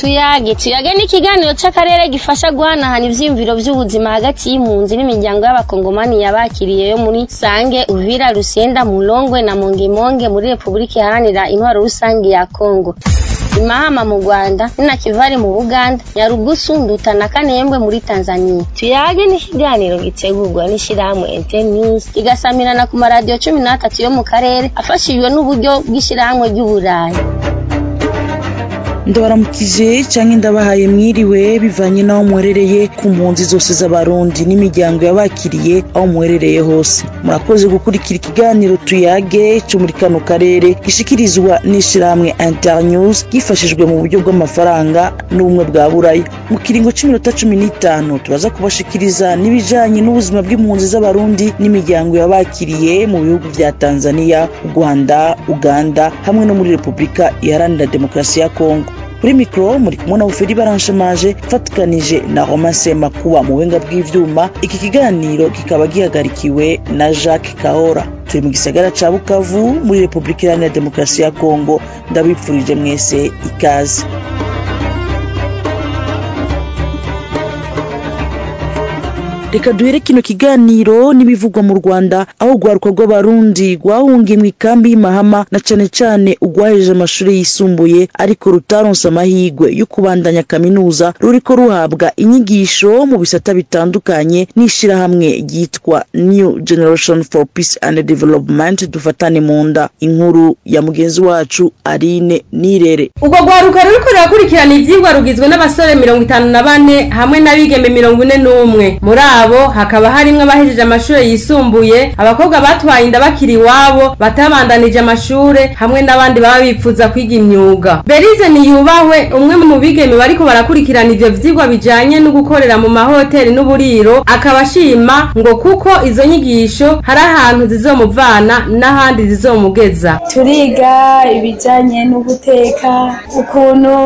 tuyage tuyage ni ikiganiro c'akarere gifasha guhanahana ivyiyumviro vy'ubuzima hagati y'impunzi n'imiryango y'abakongomani yabakiriye yo muri sange uvira rusenda mulongwe na mongemonge muri repubulika iharanira intwaro rusange ya kongo imahama mu rwanda ninakivari mu buganda nyarugusu nduta na kanembwe muri tanzania tuyage ni ikiganiro gitegurwa n'ishirahamwe internews kigasamirana ku maradiyo cumi n'atatu yo mu karere afashijwe n'uburyo bw'ishirahamwe ry'uburayi ndabaramukije canke ndabahaye mwiriwe bivanye n'aho mwerereye ku mpunzi zose z'abarundi n'imiryango yabakiriye aho mwerereye hose murakoze gukurikira ikiganiro tuyage co muri kano karere gishikirizwa n'ishirahamwe internews gifashijwe mu buryo bw'amafaranga n'ubumwe bwa buraya mu kiringo c'iminota cumi n'itanu turaza kubashikiriza n'ibijanye n'ubuzima bw'impunzi z'abarundi n'imiryango yabakiriye mu bihugu vya tanzania rwanda uganda hamwe no muri repubulika iharanira demokarasi ya kongo kuri mikoro muri kumwe na buferi baranshamaje fatikanije na romase makuba mu buhinga bw'ivyuma iki kiganiro kikaba gihagarikiwe na jacques kahora turi mu gisagara ca bukavu muri repubulika iharanira demokarasi ya kongo ndabipfurije mwese ikaze reka duhere kino kiganiro n'ibivugwa mu rwanda aho urwaruka rw'abarundi rwahungiye mu ikambi y'imahama na cane cane urwahejeje amashuri yisumbuye ariko rutaronse amahigwe yo kubandanya kaminuza ruriko ruhabwa inyigisho mu bisata bitandukanye n'ishirahamwe ryitwa new generation for peace and development dufatane mu nda inkuru ya mugenzi wacu arine nirere urwo rwaruka ruriko rurakurikirana ivyigwa rugizwe n'abasore mirongo itanu na bane hamwe n'abigeme mirongo ine n'umwe muri abo hakaba harimwo abahejeje amashure yisumbuye abakobwa batwaye inda bakiri iwabo batabandanije amashure hamwe n'abandi baba bipfuza kwiga imyuga berize niyubahwe umwe mu bigeme bariko barakurikirana ivyo vyigwa bijanye no gukorera mu mahoteli n'uburiro akaba ashima ngo kuko izo nyigisho hari ahantu zizomuvana n'ahandi zizomugeza turiga ibijyanye no guteka ukuntu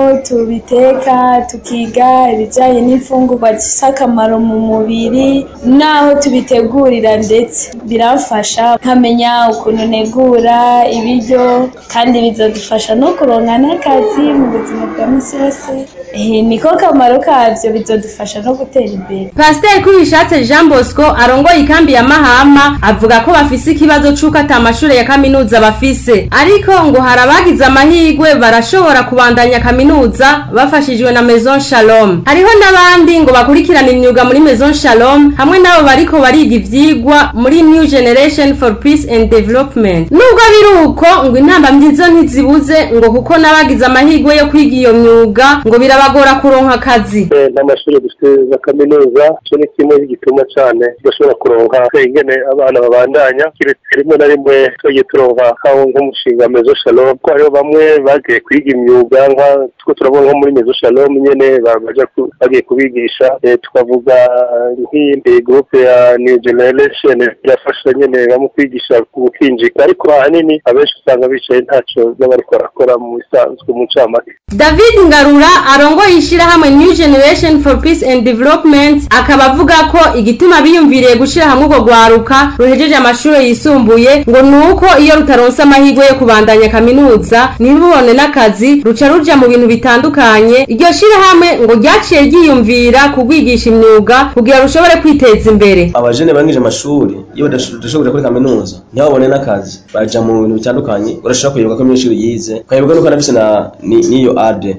tubiteka tukiga ibijyanye n'imfungurwa zifite akamaro mu mubiri n'aho tubitegurira ndetse biramfasha nkamenya ukuntu negura ibiryo kandi bizadufasha no kuronka n'akazi mu buzima bwa minsi yose niko kamaro kabyo bizadufasha no gutera imbere pasiteri kubishatse jean bosco arongoye ikambi ya mahama avuga ko bafise ikibazo c'uko ata amashure ya kaminuza bafise ariko ngo hari abagize amahigwe barashobora kubandanya kaminuza bafashijwe na maison shalom hariho n'abandi ngo bakurikirana imyuga muri maison shalom hamwe n'abo bariko bariga ivyigwa muri new generation for peace and development nubwo biri uko ngo intambamyi zo ntizibuze ngo kuko n'abagize amahigwe yo kwiga iyo myuga ngo birabagora kuronka akazi n'amashuri dufite za kaminuza cyo ni kimwe gituma cyane tudashobora kuronka ingene abana babandanya kiretse rimwe na rimwe twagiye turonka nkaho nk'umushinga mezo shalom ko hariho bamwe bagiye kwiga imyuga nka two turabona nko muri mezo shalom nyene baja bagiye kubigisha tukavuga nk'iyindi groupe ya new generation irafasha nyene bamwe kwigisha gukinjika ariko ahanini abenshi usanga bicaye ntaco n'abariko barakora mu bisanzwe mu ncamake david ngarura arongoye ishirahamwe new generation for peace and development akaba avuga ko igituma biyumviriye gushira hamwe urwo rwaruka ruhejeje amashuri yisumbuye ngo ni uko iyo rutaronse amahirwe yo kubandanya kaminuza ntirubone n'akazi ruca ruja mu bintu bitandukanye iryo shirahamwe ngo ryaciye ryiyumvira kugwigisha imyuga kugira rushobore kwiteza imbere abajene barangije amashuri iyo badashobora kuri kaminuza ntibabone n'akazi baja mu bintu bitandukanye urashobora kuyoboka ko imyinshi yize ukayoboka nuko anafise n'iyo ade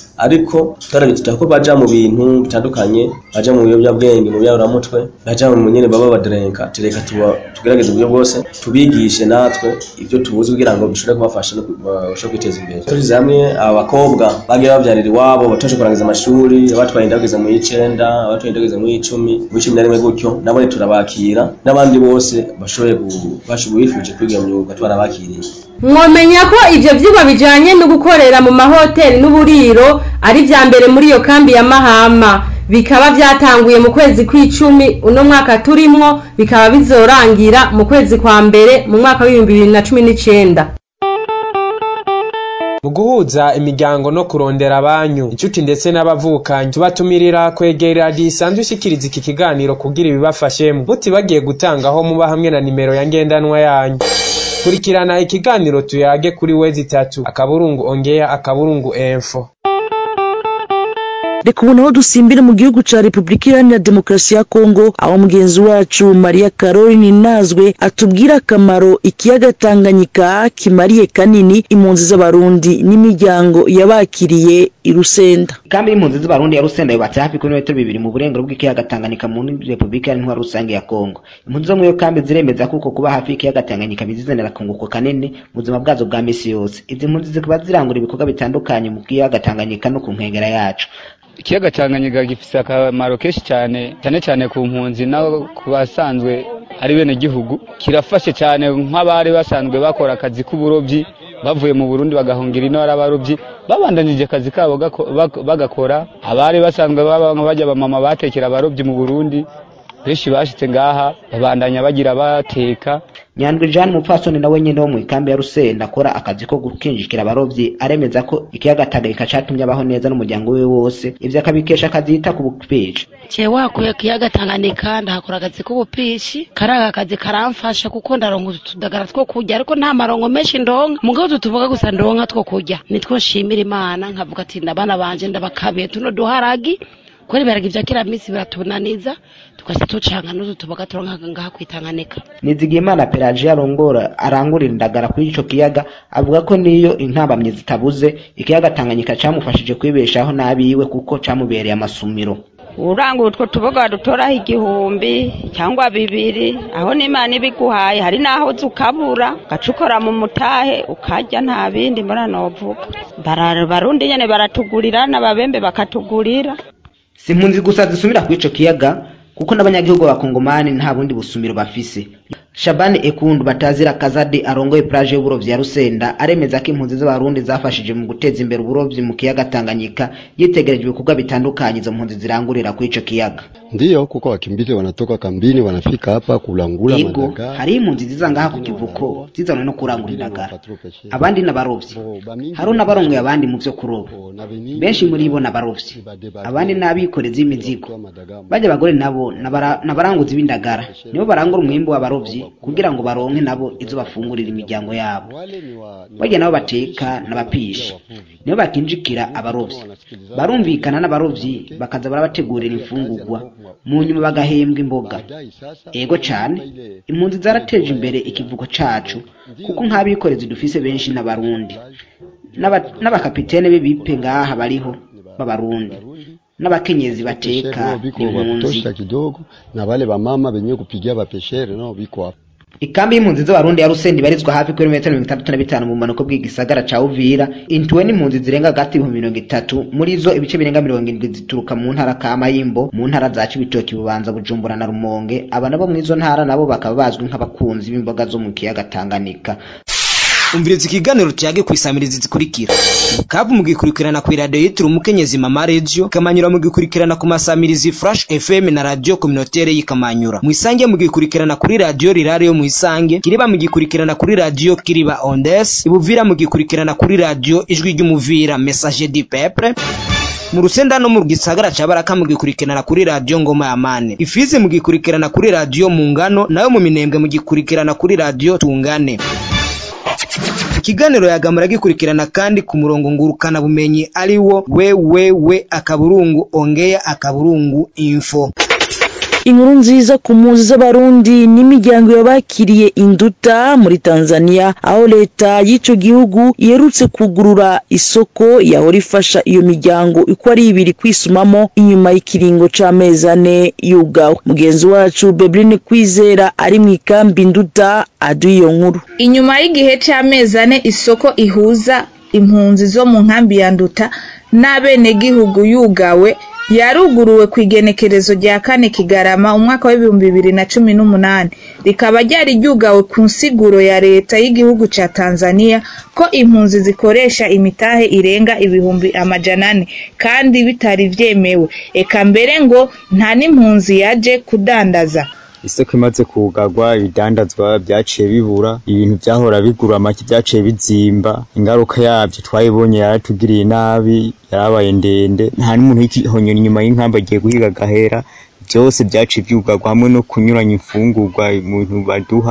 ariko twarabituta ko baja mu bintu bitandukanye baja mu biyobyabwenge mu byaburamutwe baja mu nyene baba baderenka tureka tugerageze uburyo bwose tubigishe natwe ibyo tubuzi kugira ngo bishobore kubafasha no bashobore kwiteza imbere turize hamwe abakobwa bagiye bavyarira iwabo batashe kurangiza amashuri abatwaye inda bageze mu y'icenda abatwaye inda bageze mu y'icumi mu y'icumi na rimwe gutyo nabone turabakira n'abandi bose bashoboye bashoboye bifuje kwiga iyo myuga twarabakiriye mwomenya ko ivyo vyigwa bijanye no gukorera mu mahoteli n'uburiro ari vya mbere muri iyo kambi ya mahama bikaba vyatanguye mu kwezi kw'icumi uno mwaka turimwo bikaba bizorangira mu kwezi kwa mbere mu mwaka w'ibihumbi bibiri na cumi n'icenda mu guhuza imiryango no kurondera abanyu inshuti ndetse n'abavukanyi tubatumirira kwegera radiyo isanzwe ishikiriza iki kiganiro kugira ibibafashemo mutibagiye gutangaho muba hamwe na nimero ya ngendanwa yanyu kurikirana ikiganiro tuyage kuri wezi itatu akaburungu ongea akaburungu enfo reka ubu naho dusimbire mu gihugu ca repubulika iharanira demokarasi ya kongo aho mugenzi wacu maria caroline nazwe atubwira akamaro ikiyaga tanganyika kimariye kanini impunzi z'abarundi n'imiryango yabakiriye i rusenda kambi y'impunzi z'abarundi ya rusenda yubatse hafi kuri metero bibiri mu burengero bw'ikiyaga tanganyika muri repubulika iharanira rusange ya kongo impunzi zo muri iyo kambi ziremeza kuko kuba hafi y'ikiyaga tanganyika bizizanira akunguko kanini mu buzima bwazo bwa misi yose izi mpunzi zikaba zirangura ibikorwa bitandukanye mu kiyaga tanganyika no ku nkengera yacu ikiyaga tanganyika gifite akamaro kenshi cyane cyane cyane ku mpunzi no ku basanzwe ari bene gihugu kirafashe cyane nk'abari basanzwe bakora akazi k'uburobyi bavuye mu burundi bagahungira ino ari abarobyi babandanije akazi kabo bagakora abari basanzwe bajya bamama batekera abarobyi mu burundi benshi bashitse ngaha babandanya bagira bateka nyandwi jean umupfasoni nawe nyine wo mu ikambi ya rusenda akora akazi ko gukinjikira abarovyi aremeza ko ikiyaga tanganyika catumye abaho neza n'umuryango we wose ivyo akabikesha akazi yita ku bupishi jewe wakuye kiyaga tanganyika ndahakora akazi k'ubupishi kariya akazi karamfasha kuko ndaronka utudagara two kurya ariko nta marongo menshi ndonka mugabo tutuvuga gusa ndonka two kurya nitwo nshimira imana nkavuga ati ndabana banje ndabakabiye tuno duharagi kubera ibiharage vya kera misi biratunaniza tukahita tucanga n'utu tuboga turonka ngaha kwitanganika nizigiyimana pelagie arongora arangurira indagara kuri ico kiyaga avuga ko niyo intambamyi zitabuze ikiyaga tanganyika camufashije kwibeshaho n'abiwe kuko camubereye amasumiro urangura utwo tuboga dutoraho igihumbi cyangwa bibiri aho n'imana ibiguhaye hari n'aho ukabura ugaca ukora mu mutahe ukarya nta bindi muranovuga barundi nyene baratugurira n'ababembe bakatugurira si impunzi gusa zisumira kuri ico kiyaga kuko n'abanyagihugu b'abakongomani nta bundi busumiro bafise shabani ekundu batazira kazadi arongoye plage y'uburovyi ya rusenda aremeza ko impunzi z'abarundi zafashije mu guteza imbere uburovyi mu kiyaga tanganyika yitegereje ibikorwa bitandukanye izo mpunzi zirangurira kuri ico kiyaga ndiyo kuko wakimbizi wanatoka kambini wanafika hapa kulangula yego madaga hariho impunzi ziza ngaha ku kivuko zizanwe no kurangura indagara abandi n'abarovyi hariho n'abarongoye abandi mu vyo kuroba benshi muri bo n'abarovyi abandi n'abikorezi b'imizigo bajya abagore nabo n'abara- n'abaranguzi b'indagara nibo barangura umwimbu w'abarovyi kugira ngo baronke nabo izo bafungurira imiryango yabo barya nabo bateka n'abapishi nibo bakinjikira abarovyi barumvikana n'abarovyi bakaza barabategurira imfungurwa mu nyuma bagahembwa imboga ego cane impunzi zarateje imbere ikivugo cacu kuko nk'abikorezi dufise benshi n'abarundi N'aba- n'abakapitene b'ibipe ngaha bariho b'abarundi n'abakenyezi bateka biko ni wa impunzi kutosha kidogo na wale wamama wenye kupigia bapeshere nao biko hapa ikambi y'impunzi z'abarundi ya rusenda ibarizwa hafi kuri metero mirongo itandatu na bitanu mu bumanuko bw'igisagara ca uvira intuwe n'impunzi zirenga hagati y'ibihumbi mirongo itatu muri zo ibice birenga mirongo indwi zituruka mu ntara ka mayimbo mu ntara za cibitoki bubanza bujumbura na rumonge aba nabo mw'izo ntara nabo bakaba bazwi nk'abakunzi b'imboga zo mu kiyaga tanganyika umviriza ikiganiro cyage ku isamirizi zikurikira kabu mugikurikirana ku iradiyo yitiriwe umukenyezi mama radio kamanyura mugikurikirana ku masamirizi flash fm na radio communautaire y'ikamanyura mwisange mugikurikirana kuri radio rirare yo mwisange kiriba mugikurikirana kuri radio kiriba ondes ibuvira mugikurikirana kuri radio ijwi ry'umuvira message du peuple mu rusenda no mu gisagara ca baraka mugikurikirana kuri radio ngoma ya mane ifizi mugikurikirana kuri radio mu ngano nayo mu minembwe mugikurikirana kuri radio tungane ikiganiro yagamura gikurikirana kandi ku murongo ngurukana bumenyi ari wo wewewe akaburungu ongea akaburungu info inkuru nziza ku mpunzi z'abarundi n'imiryango yabakiriye induta muri tanzania aho leta y'ico gihugu iherutse kugurura isoko yahora ifasha iyo miryango uko ari ibiri kwisumamo inyuma y'ikiringo c'amezi ane yugawe mugenzi wacu bebrine kwizera ari mu ikambi induta aduha iyo nkuru inyuma y'igihe c'amezi ane isoko ihuza impunzi zo mu nkambi ya nduta n'abenegihugu yugawe yaruguruwe ku igenekerezo rya kane kigarama umwaka w'ibihumbi bibiri na cumi n'umunani rikaba ryari ryugawe ku nsiguro ya leta y'igihugu ca tanzania ko impunzi zikoresha imitahe irenga ibihumbi amajana ane kandi bitari vyemewe eka mbere ngo nta n'impunzi yaje kudandaza isoko imaze kugarwa ibidandazwa byaciye bibura ibintu byahora bigura make byaciye bizimba ingaruka yabyo twayibonye yaratugiriye nabi yarabaye ndende nta n'umuntu w'igihonyora inyuma y'inkamba agiye guhiga agahera byose byaciye byugarwa hamwe no kunyuranya imfungurwa ibintu baduha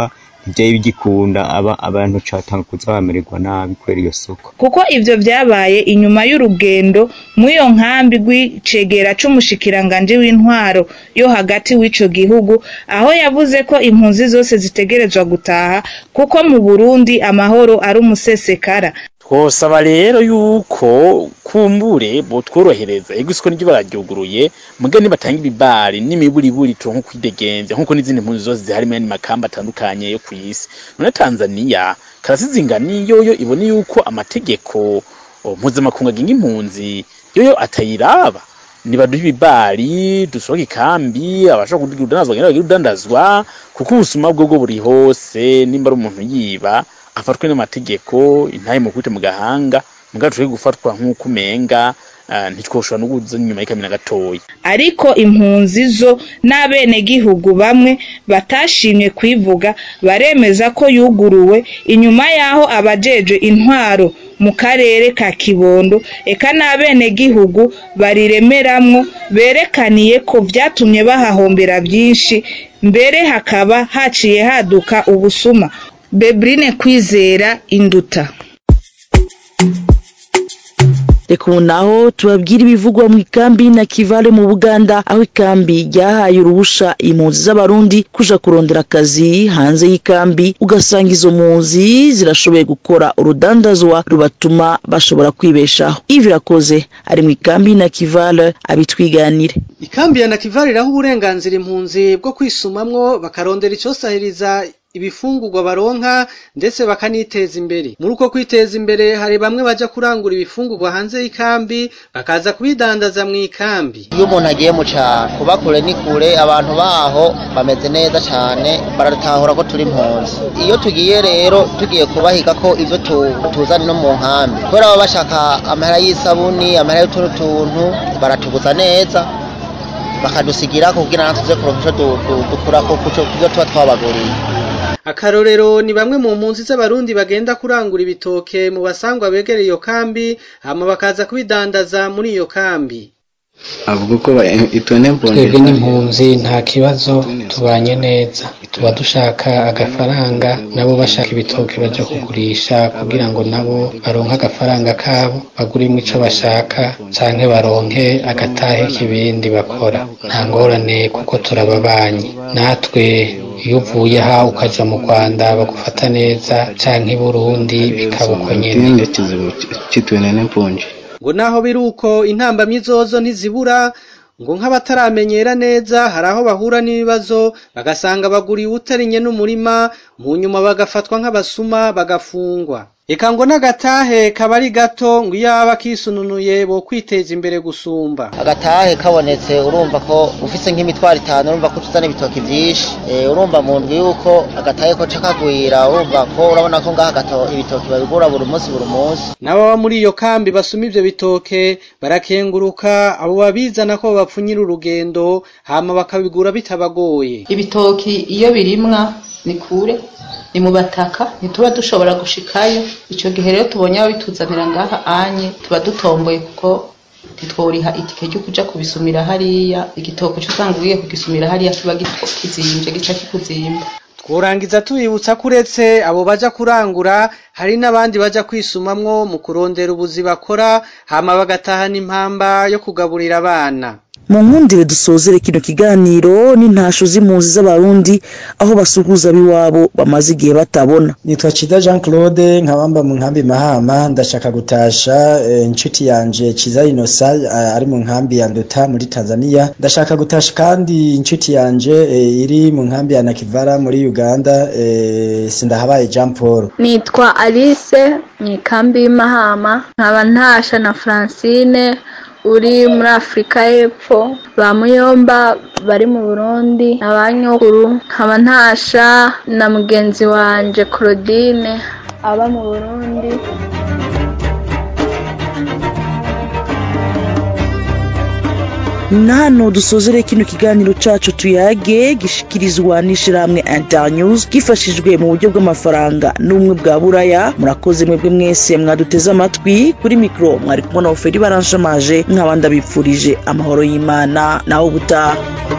ntivyari bigikunda aba abantu catanga kuza bamererwa nabi kubera iyo soko kuko ivyo vyabaye inyuma y'urugendo mw'iyo nkambi rw'icegera c'umushikiranganje w'intwaro yo hagati w'ico gihugu aho yavuze ko impunzi zose zitegerezwa gutaha kuko mu Burundi amahoro ari umusesekara twosaba rero yuko kumbure botworohereza ego isoko niryo bararyuguruye muga nibatanga ibibari n'imiburiburi turonka kwidegenza nkuko n'izindi mpunzi zose zihari mu yandi makamba atandukanye yo kw'isi none Tanzania karasizinga niyoyo ibone yuko amategeko mpuzamakungu agenga impunzi yoyo atayiraba nibaduha ibibari dusohoke ikambi abashaka kugira udandazwa bagenda bagire udandazwa kuko ubusuma bwo bwo buri hose nimba ari umuntu yiba afatwe n'amategeko intahe mukubite mu gahanga mugabo tushobora gufatwa nk'uko umenga uh, ntitwoshobora no kuza inyuma y'ikamina gatoya ariko impunzi zo n'abenegihugu bamwe batashimye kwivuga baremeza ko yuguruwe inyuma y'aho abajeje intwaro mu karere ka kibondo eka n'abenegihugu bariremeramwo berekaniye ko vyatumye bahahombera vyinshi mbere hakaba haciye haduka ubusuma bebrine kwizera induta reka ubu naho tubabwire ibivugwa mu ikambi na kivale mu buganda aho ikambi ryahaye uruhusha impunzi z'abarundi kuja kurondera akazi hanze y'ikambi ugasanga izo mpunzi zirashoboye gukora urudandazwa rubatuma bashobora kwibeshaho ivi irakoze ari mu ikambi na kivale abitwiganire ikambi ya nakivale iraho uburenganzira impunzi bwo kwisumamwo bakarondera icosahiriza ibifungurwa baronka ndetse bakaniteza imbere muri uko kwiteza imbere hari bamwe baja kurangura ibifungurwa hanze y'ikambi bakaza kubidandaza mu ikambi iyo umuntu agiye mu cyaro kuba kure ni kure abantu baho bameze neza cyane baratahura ko turi impunzi iyo tugiye rero tugiye kubahiga ko ibyo tuzana no mu nkambi kubera baba bashaka amahera y'isabuni amahera y'utuntu tuntu baratuguza neza bakadusigira kugira ngo tuze kuronka icyo dukura ku byo tuba twabaguriye akarorero ni bamwe mu mpunzi z'abarundi bagenda kurangura ibitoke mu basangwa begereye iyo kambi hama bakaza kubidandaza muri iyo kambi avuga ko twebwe n'impunzi nta kibazo tubanye neza tuba dushaka agafaranga nabo bashaka ibitoke baja kugurisha kugira ngo nabo baronke agafaranga kabo baguremo ico bashaka canke baronke agatahe k'ibindi bakora nta ngorane kuko turababanyi natwe iyo uvuye aha ukaja mu rwanda bagufata neza canke i burundi bikaba uko nyene ngo naho biri uko intambamyi zozo ntizibura ngo nk'abataramenyera neza hari aho bahura n'ibibazo bagasanga baguriye utarinye n'umurima mu nyuma bagafatwa nk'abasuma bagafungwa eka ngo n'agatahe kaba ari gato ngo iyo aba kisununuye bo kwiteza imbere gusumba agatahe kabonetse urumva ko ufise nk'imitwaro itanu urumva ko tuzana ibitoki vyinshi e, urumva mu ndwi yuko agatahe ko cakagwira urumva ko urabona ko ngaha gato ibitoki babigura buri munsi buri munsi n'ababa muri iyo kambi basuma ivyo bitoke barakenguruka abo babizana ko babapfunyira urugendo hama bakabigura bitabagoye ibitoki iyo birimwa ni kure ni mu bataka ntituba dushobora gushikayo icyo gihe rero tubonye ababituzanira ngaha anye tuba dutomboye kuko ntitworiha itike ryo kuja kubisumira hariya igitoko cyo usanga ugiye kugisumira hariya kiba kizimbye gica kikuzimba tworangiza tubibutsa ko uretse abo baja kurangura hari n'abandi baja kwisumamwo mu kurondera ubuzi bakora hama bagatahana impamba yo kugaburira abana mu nkundire dusozere kino kiganiro n'intasho z'impunzi z'abarundi aho basuhuza ab'iwabo bamaze igihe batabona nitwa Ciza Jean Claude nkabamba mu nkambi Mahama ndashaka gutasha e, inshuti yanje Ciza Inosa ari mu nkambi ya Nduta muri Tanzania ndashaka gutasha kandi inshuti yanje e, iri mu nkambi ya Nakivara muri Uganda e, sindahabaye Jean Paul nitwa Alice mu ikambi y'Imahama nkaba ntasha na Francine uri muri afurika y'epfo ba muyomba bari mu burundi abanyokuru nkaba ntasha na mugenzi wanje claudine aba mu burundi na hano dusozere kino kiganiro cacu tuyage gishikirizwa n'ishirahamwe internews gifashijwe mu buryo bw'amafaranga n'ubumwe bwa buraya murakoze mwebwe mwese mwaduteze amatwi kuri mikro mwari kumwe na oferi baranshamaje nk'abandi abipfurije amahoro y'imana naho ubutaha